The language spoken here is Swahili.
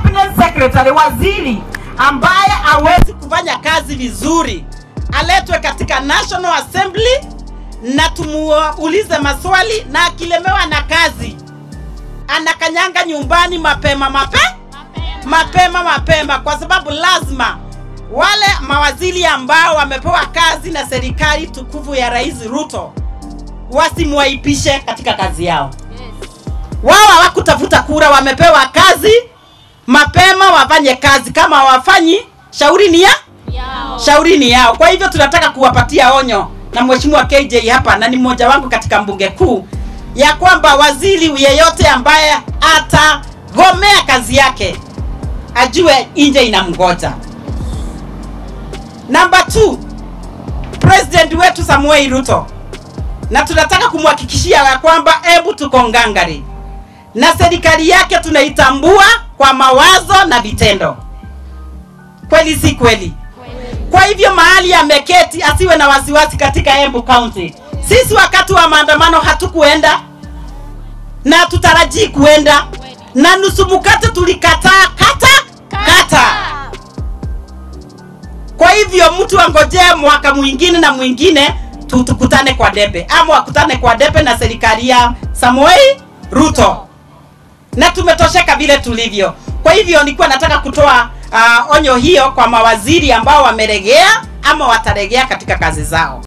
cabinet secretary waziri ambaye hawezi kufanya kazi vizuri aletwe katika National Assembly na tumuulize maswali, na akilemewa na kazi anakanyanga nyumbani mapema mape mapema mapema, kwa sababu lazima wale mawaziri ambao wamepewa kazi na serikali tukufu ya Rais Ruto wasimwaipishe katika kazi yao. Wao hawakutafuta kura, wamepewa kazi mapema, wafanye kazi. Kama hawafanyi, shauri ni ya shauri ni yao. Kwa hivyo tunataka kuwapatia onyo na mheshimiwa KJ hapa, na ni mmoja wangu katika mbunge kuu, ya kwamba waziri yeyote ambaye atagomea kazi yake ajue nje inamgoja. Namba 2 president wetu Samuel Ruto, na tunataka kumhakikishia ya kwamba hebu tuko ngangari na serikali yake tunaitambua kwa mawazo na vitendo. Kweli si kweli? Kwa hivyo mahali ameketi asiwe na wasiwasi katika Embu County. Sisi wakati wa maandamano hatukuenda na tutarajii kuenda, na nusu mkate tulikataa kata kata. Kwa hivyo mtu angojee mwaka mwingine na mwingine tu- tukutane kwa debe, ama wakutane kwa debe na serikali ya Samoei Ruto, na tumetosheka vile tulivyo. Kwa hivyo nilikuwa nataka kutoa uh, onyo hiyo kwa mawaziri ambao wameregea ama wataregea katika kazi zao.